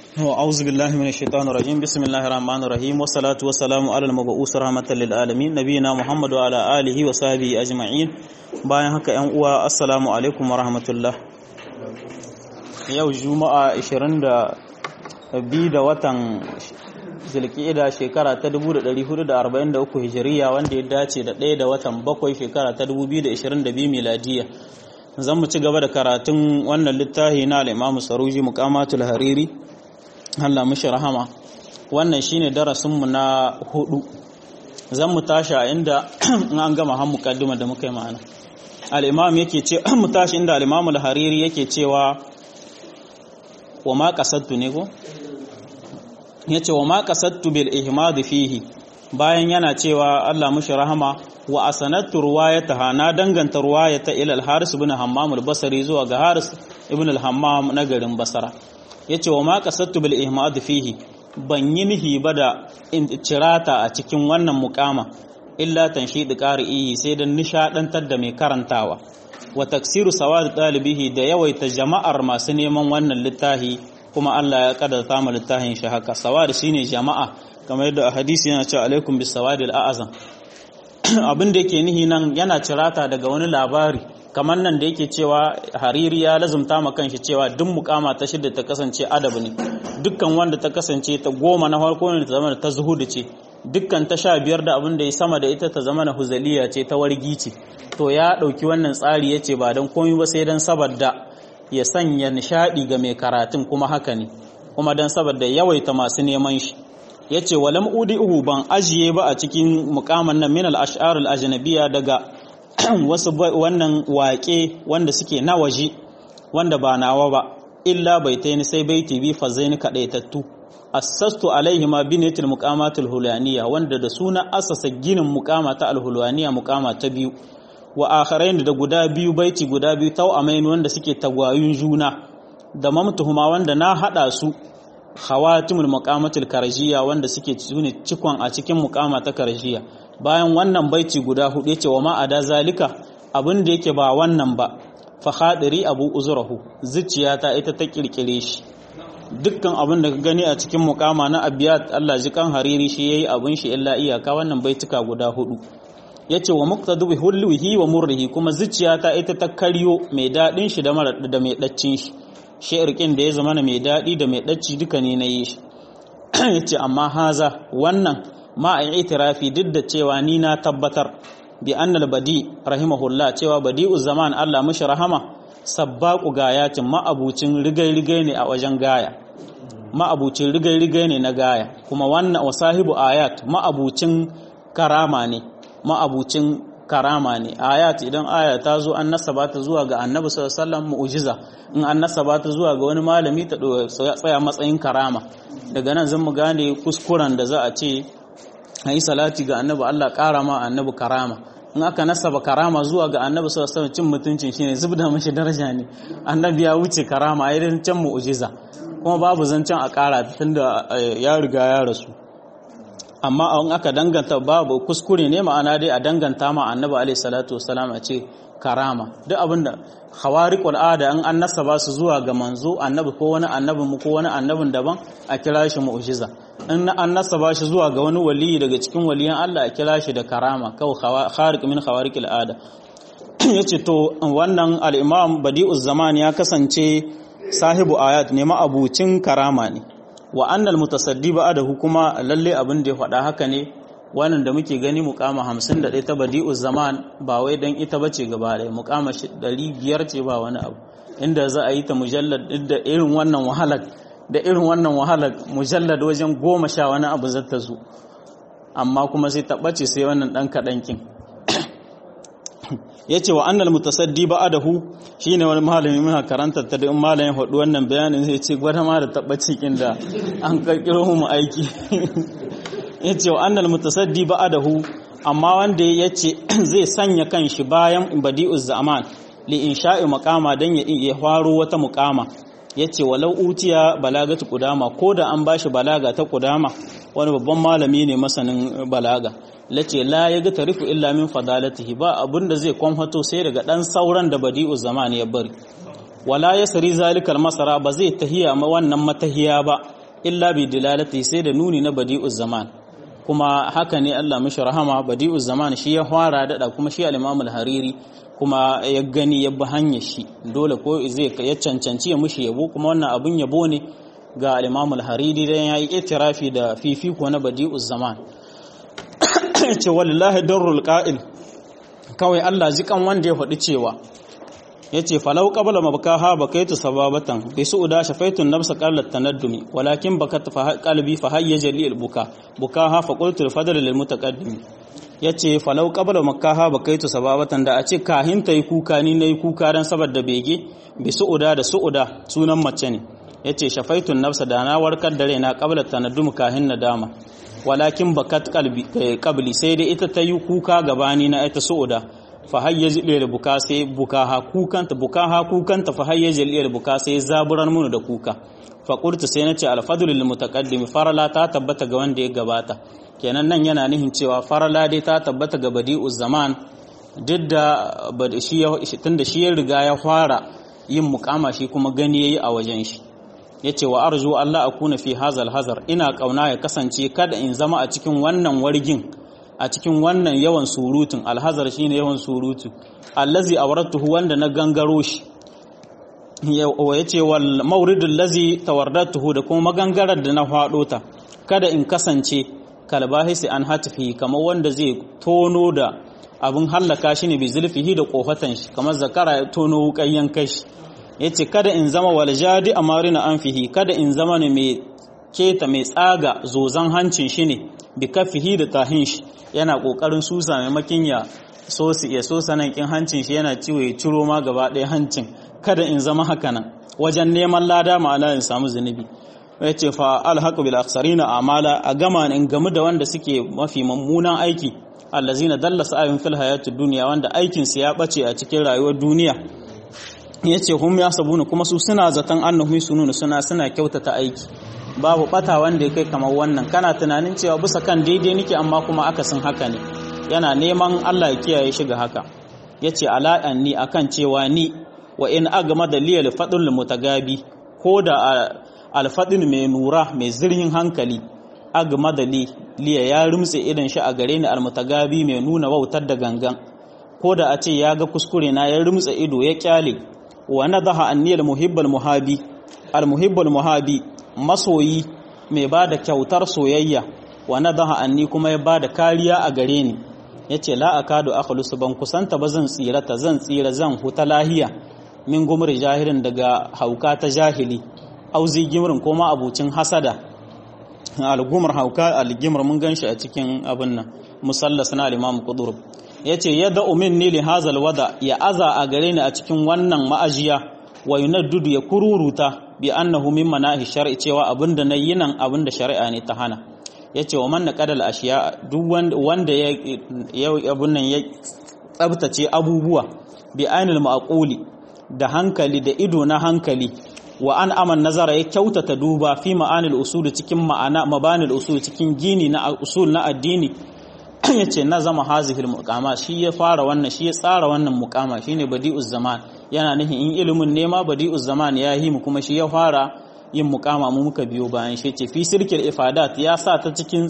أعوذ بالله من الشيطان الرجيم بسم الله الرحمن الرحيم والصلاة والسلام على المبعوث رحمة للعالمين نبينا محمد وعلى آله وصحبه أجمعين bayan haka ‘yan uwa assalamu alaikum wa rahmatullah yau juma'a 22 da watan zilkida shekara ta 1443 hijiriya wanda ya dace da ɗaya da watan bakwai shekara ta 2022 miladiya zan mu ci gaba da karatun wannan littafi na al'imamu saruji muqamatul hariri Allah mushi rahama wannan shine darasinmu na hudu zan mu tashi a inda an gama han mukaddima da muka yi ma'ana al-imam yake ce mu tashi inda al-imam al-hariri yake cewa wa ma qasadtu ne ko yace wa ma qasadtu bil ihmad fihi bayan yana cewa Allah mushi rahama wa asanattu ruwayataha na danganta ruwayata ila al-haris ibn hammam al-basri zuwa ga haris ibn al-hammam na garin basra yace wa ma qasadtu bil ihmad fihi ban yi nihi ba da cirata a cikin wannan mukama illa tanshidi qari'i sai dan nishadantar da mai karantawa wa taksiru sawad dalibihi da yawaita jama'ar masu neman wannan littafi kuma Allah ya kaddara mu littafin shi haka sawad shine jama'a kamar yadda hadisi yana cewa alaikum bis sawadil a'zam abin da yake nihi nan yana cirata daga wani labari kamar nan da yake cewa hariri ya lazumta ma kanshi cewa duk mukama ta shidda ta kasance adab ne dukkan wanda ta kasance ta goma na farko ne ta zama ta zuhudu ce dukkan ta sha biyar da abin da ya sama da ita ta zama na huzaliya ce ta wargi ce to ya ɗauki wannan tsari ya ce ba don komi ba sai don saboda ya sanya nishaɗi ga mai karatun kuma haka ne kuma don saboda yawaita masu neman shi ya ce walam udi uhu ban ajiye ba a cikin mukaman nan min al-ash'ar al-ajnabiyya daga wasu wannan waƙe wanda suke na waje wanda ba nawa ba illa baitaini sai baiti bi fazaini kadaitattu assastu alaihi ma binatul muqamatul hulaniya wanda da suna asasa ginin muqama ta alhulaniya muqama ta biyu wa akharain da guda biyu baiti guda biyu tawamain wanda suke tagwayun juna da mamtuhuma wanda na hada su khawatimul muqamatul karjiya wanda suke sune cikon a cikin muqama ta karjiya bayan wannan baiti guda hudu yace wa ma ada zalika abin da yake ba wannan ba fa khadiri abu uzrahu zuciyata ita ta kirkire shi dukkan abin da ka gani a cikin mukama na abiyat Allah ji kan hariri shi yayi abin shi illa iyaka wannan baituka guda hudu yace wa muqtadu bi hulwihi wa murrihi kuma zuciyata ita ta karyo mai dadin shi da mara da mai daccin shi shi'irkin da ya zama mai dadi da mai dacci duka ne na yi shi yace amma haza wannan ma a itirafi duk da cewa ni na tabbatar bi annal badi rahimahullah cewa badi'u zaman Allah mushi rahama sabbaqu gayatin ma'abucin rigai-rigai ne a wajen gaya ma'abucin rigai-rigai ne na gaya kuma wannan wasahibu ayat ma'abucin karama ne ma'abucin karama ne ayat idan aya ta zo an nasaba ta zuwa ga annabi sallallahu alaihi wasallam mu'jiza in an nasaba ta zuwa ga wani malami ta tsaya matsayin karama daga nan zan mu gane kuskuren da za a ce a yi salati ga annabi Allah ƙara ma annabi karama in aka nasaba karama zuwa ga annabi sallallahu alaihi cin mutuncin shine zubda mashi daraja ne annabi ya wuce karama a irin can mu'jiza kuma babu zancen a ƙara tunda ya riga ya rasu amma in aka danganta babu kuskure ne ma'ana dai a danganta ma annabi alaihi salatu wasalam a ce karama duk abinda khawariqul ada in an nasaba su zuwa ga manzo annabi ko wani annabin mu ko wani annabin daban a kira shi mu'jiza in an nasaba shi zuwa ga wani waliyi daga cikin waliyan Allah a kira shi da karama kawai khariq min khawariqil ada yace to wannan al-imam badi'uz zaman ya kasance sahibu ayat ne ma'abucin karama ne wa annal mutasaddi ba'dahu kuma lalle abin da ya faɗa haka ne wannan da muke gani mukama 51 ta badi'uz zaman ba wai dan ita bace gaba ɗaya mukama 500 ce ba wani abu inda za a yi ta mujallad da irin wannan wahalar da irin wannan wahalar mujallad wajen goma sha wani abu zata zo amma kuma sai ta ɓace sai wannan ɗan kaɗankin ya ce wa annal mutasaddi ba'adahu shine wani malami muna karanta ta da in malamin hudu wannan bayanin zai ce gwada ma da tabbaci kin da an karkiro mu aiki ya ce wa annal mutasaddi ba'adahu amma wanda ya ce zai sanya kanshi bayan badi'uz zaman li insha'i maqama dan ya ya faro wata muqama yace walau utiya balagatu qudama ko da an bashi balaga ta qudama wani babban malami ne masanin balaga lace la yaga tarifu illa min fadalatihi ba abinda zai kwamfato sai daga dan sauran da badi'u zaman ya bari wala yasri zalikal masara ba zai tahiya ma wannan matahiya ba illa bi dilalati sai da nuni na badi'uz zaman kuma haka ne Allah mishi rahama badi'uz zaman shi ya fara dada kuma shi al-Imam al-Hariri kuma ya gani ya bi hanyar shi dole ko zai ya cancanci ya mushi yabo kuma wannan abun yabo ne ga al-Imam al-Hariri dan yayi itirafi da fifiko na badi'uz zaman ce wallahi darrul qa'il kawai Allah zikan wanda ya faɗi cewa yace falau qabla mabkaha bakaitu sababatan bi su'da shafaitun nafsa qallat tanaddumi walakin bakat fa qalbi fa hayyaja li buka bukaha fa qultu al fadl lil mutaqaddim yace falau qabla makaha bakaitu sababatan da a ce kahin tayi kuka ni nayi kuka dan saboda bege bi su'da da su'da sunan mace ne yace shafaitun nafsa da na warkar da raina qabla tanaddum kahin nadama walakin bakat qalbi qabli sai dai ita tayi kuka gabani na ita su'da fa hayyaji da buka sai bukaha kukanta bukaha kukanta fa hayyaji da buka sai zaburar mun da kuka fa qultu sai nace al fadlu lil mutaqaddim farala ta tabbata ga wanda ya gabata kenan nan yana nihin cewa farala dai ta tabbata ga badi'uz zaman duk da shi tunda shi ya riga ya fara yin mukama shi kuma gani yayi a wajen shi yace wa arju Allah akuna fi hazal hazar ina kauna ya kasance kada in zama a cikin wannan wargin a cikin wannan yawan surutun alhazar shine yawan surutu allazi awratuhu wanda na gangaro shi yace wal mawridul lazi tawardatuhu da kuma magangarar da na fado ta kada in kasance kalbahisi an hatfi kamar wanda zai tono da abin hallaka shi ne bi zulfihi da kofatan shi kamar zakara ya tono wuƙayyan kashi yace kada in zama wal jadi amarina anfihi kada in zama ne mai keta mai tsaga zozan hancin shi ne bi kafihi da tahin shi yana kokarin susa maimakin ya so su ya so sanan kin hancin shi yana ciwo ya ciro ma gaba ɗaya hancin kada in zama haka nan wajen neman lada ma'ana in samu zunubi ya ce fa alhaqu bil aksarina amala a gama in gamu da wanda suke mafi mummunan aiki allazina dalla sa'ayun fil hayatid dunya wanda aikin su ya bace a cikin rayuwar duniya yace hum yasabuna kuma su suna zaton annahum sununa suna suna kyautata aiki babu bata wanda ya kai kamar wannan kana tunanin cewa bisa kan daidai nake amma kuma akasin haka ne yana neman Allah ya kiyaye shi ga haka yace ala ni akan cewa ni wa in agama da liyal fadul mutagabi ko da alfadin mai nura mai zirhin hankali agama da liya ya rumtse idan shi a gare ni almutagabi mai nuna wautar da gangan ko da a ce ya ga kuskure na ya rumtse ido ya kyale wa nadaha anni almuhibbal muhabi almuhibbal muhabi masoyi mai ba da kyautar soyayya wa nadaha anni kuma ya ba da kariya a gare ni yace la akadu akhlusu ban kusanta ba zan tsirata zan tsira zan huta lahiya min gumri jahirin daga hauka ta jahili auzi gimrin ko ma abucin hasada al-gumr hauka al-gimr mun ganshi a cikin abin nan musallas na al-imam qudur yace yada minni li hazal wada ya aza a gare ni a cikin wannan ma'ajiya wa yunaddudu ya kururuta bi annahu min manahi shar'i cewa abinda nayi nan abinda shari'a ne ta hana yace wa man naqadal ashiya duk wanda ya abun nan ya tsabtace abubuwa bi ainul ma'quli da hankali da ido na hankali wa an aman nazara ya kyautata duba fi ma'anil usul cikin ma'ana mabanil usul cikin gini na usul na addini yace na zama hazihil muqama shi ya fara wannan shi ya tsara wannan muqama shine badi'uz zaman yana nufin in ilimin nema badi'uz zaman ya yi mu kuma shi ya fara yin muqama mu muka biyo bayan shi ce fi sirkil ifadat ya sa ta cikin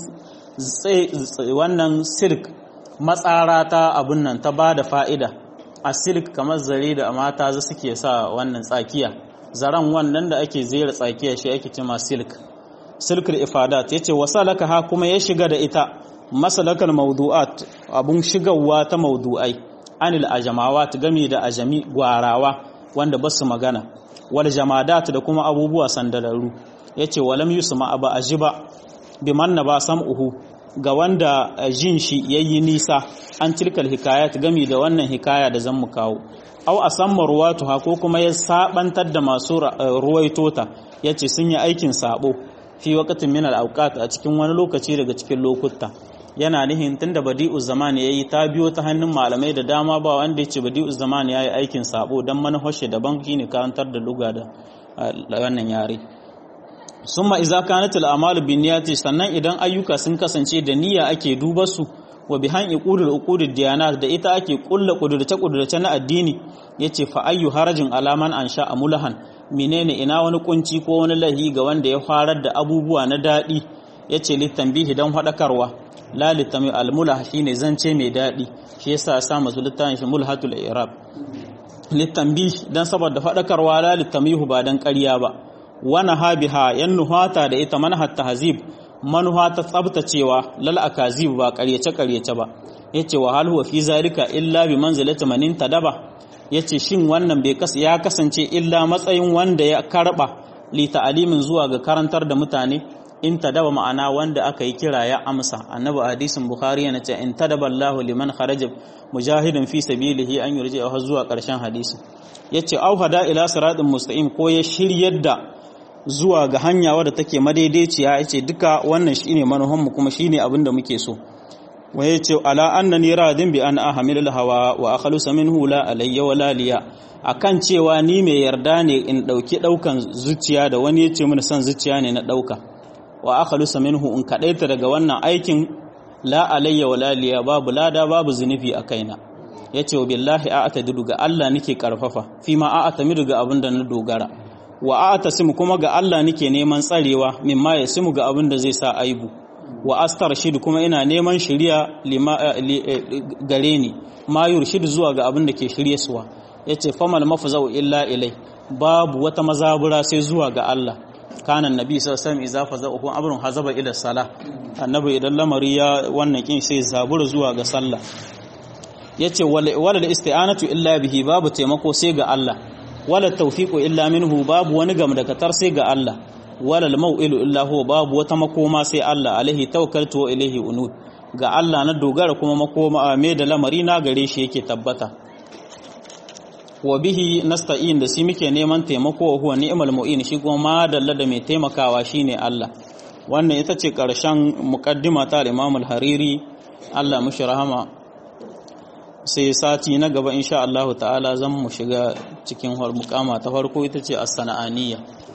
wannan sirk matsara ta abun nan ta bada fa'ida a silk kamar zare da mata za suke sa wannan tsakiya zaren wannan da ake zera tsakiya shi ake cima silk silkul ifadat yace wasalaka ha kuma ya shiga da ita masalakal mawdu'at abun shigarwa ta mawdu'ai anil ajamawat game da ajami gwarawa wanda basu magana wal jamadat da kuma abubuwa sandalaru yace walam yusma aba ajiba bimanna ba sam'uhu ga wanda jin shi yayi nisa an tilkal hikayat gami da wannan hikaya da zan mu kawo aw asamma ruwatuha ko kuma ya sabantar da masu ruwaitota yace sun yi aikin sabo fi waqtin min al-awqat a cikin wani lokaci daga cikin lokuta yana nihin tunda badi'uz zaman yayi ta biyo ta hannun malamai da dama ba wanda yace badi'uz zaman yayi aikin sabo dan manhashe daban shine karantar da luga da wannan yare summa iza kanat al-a'malu binniyati sannan idan ayyuka sun kasance da niyya ake duba su wa bihan iqudul uqudud diyanat da ita ake kulla kudurce kudurce na addini yace fa ayyu harajin alaman ansha amulahan menene ina wani kunci ko wani lahi ga wanda ya farar da abubuwa na daɗi ya ce littambihi don haɗakarwa la littami almula shine zance mai daɗi shi yasa ya sa masu littafin shi mulhatul irab littambihi don saboda faɗakarwa la littamihu ba don ƙarya ba wani habiha yan nuhata da ita manhar tahzib manuha ta tsabtacewa lal akazib ba ƙaryace ƙaryace ba yace wa hal huwa fi zalika illa bi manzilati manin tadaba yace shin wannan bai kas ya kasance illa matsayin wanda ya karba li ta'alimin zuwa ga karantar da mutane in tadaba ma'ana wanda aka yi kira ya amsa annabi hadisin bukhari yana ce in tadaba Allah liman kharaja mujahidin fi sabilihi an yurji har zuwa karshen hadisi yace au hada ila siratin mustaqim ko ya shiryar da zuwa ga hanya wadda take madaidaiciya yace duka wannan shine manuhan mu kuma shine abin da muke so wa yace ala annani radin bi an ahmilul hawa wa akhlusa minhu la alayya wala liya akan cewa ni mai yarda ne in dauki daukan zuciya da wani yace mini son zuciya ne na dauka wa akhlusa minhu in kadaita daga wannan aikin la alayya wala liya babu lada babu zunubi a kaina yace wa billahi a'tadidu ga Allah nake karfafa fi ma a'tamidu ga abinda na dogara wa a'tasimu kuma ga Allah nake neman tsarewa mimma yasimu ga abinda zai sa aibu wa astarshid kuma ina neman shiriya gare ni ma yurshid zuwa ga abinda ke shirye suwa yace famal mafzau illa ilai babu wata mazabura sai zuwa ga Allah kana annabi sallallahu alaihi wasallam idza faza'uhu amrun hazaba ila salah annabi idan lamari ya wannan kin sai zabura zuwa ga sallah yace wala isti'anatu illa bihi babu taimako sai ga Allah wala tawfiqu illa minhu babu wani gam da katar sai ga Allah wala al-maw'ilu illa huwa babu wata makoma sai Allah alaihi tawakkaltu wa ilaihi unud ga Allah na dogara kuma makoma me da lamari na gare shi yake tabbata wa bihi nasta'in da shi muke neman taimako wa huwa ni'mal mu'in shi kuma madalla da mai taimakawa shine Allah wannan ita ce karshen muqaddima ta Imam al-Hariri Allah mushi rahama sai sati na gaba insha Allah ta'ala zan mu shiga cikin mukama ta farko ita ce as-sana'aniyya